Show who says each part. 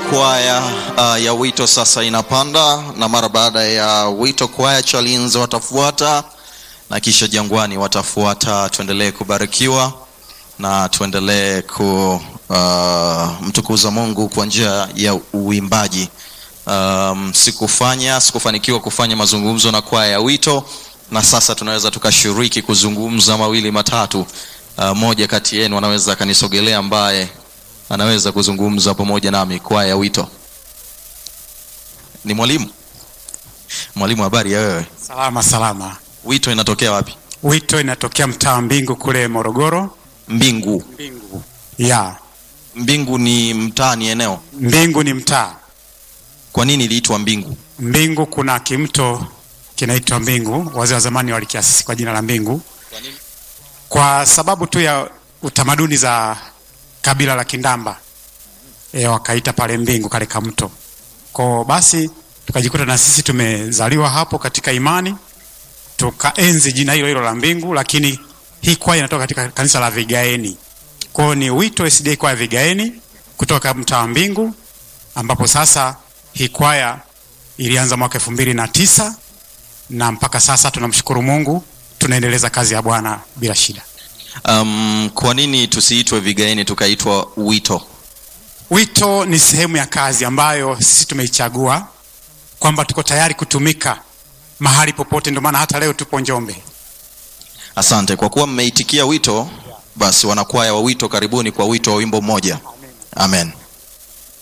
Speaker 1: kwaya uh, ya wito sasa inapanda, na mara baada ya wito kwaya Chalinze watafuata na kisha Jangwani watafuata. Tuendelee kubarikiwa na tuendelee kumtukuza uh, Mungu kwa njia ya uimbaji. Um, sikufanya sikufanikiwa kufanya mazungumzo na kwaya ya wito, na sasa tunaweza tukashiriki kuzungumza mawili matatu. Uh, moja kati yenu anaweza akanisogelea ambaye anaweza kuzungumza pamoja nami. Kwaya ya wito ni mwalimu. Mwalimu, habari ya wewe?
Speaker 2: Salama salama.
Speaker 1: Wito inatokea wapi?
Speaker 2: Wito inatokea mtaa wa Mbingu kule Morogoro.
Speaker 1: Mbingu.
Speaker 2: Mbingu ya
Speaker 1: Mbingu ni mtaa, ni eneo.
Speaker 2: Mbingu ni mtaa.
Speaker 1: Kwa nini iliitwa Mbingu?
Speaker 2: Mbingu kuna kimto kinaitwa Mbingu, wazee wa zamani walikiasisi kwa jina la Mbingu kwa sababu tu ya utamaduni za kabila la Kindamba e, wakaita pale Mbingu kale kamto. Kwa basi tukajikuta na sisi tumezaliwa hapo katika imani, tukaenzi jina hilo hilo la Mbingu, lakini hii kwaya inatoka katika kanisa la Vigaeni. Kwa ni wito SDA kwaya Vigaeni kutoka mtaa wa Mbingu, ambapo sasa hii kwaya ilianza mwaka elfu mbili na tisa na mpaka sasa tunamshukuru Mungu, tunaendeleza kazi ya Bwana bila shida.
Speaker 1: Um, kwa nini tusiitwe Vigaeni tukaitwa Wito?
Speaker 2: Wito ni sehemu ya kazi ambayo sisi tumeichagua kwamba tuko tayari kutumika mahali popote, ndio maana hata leo tupo Njombe.
Speaker 1: Asante kwa kuwa mmeitikia wito. Basi wanakwaya wa wito, karibuni kwa wito wa wimbo mmoja. Amen.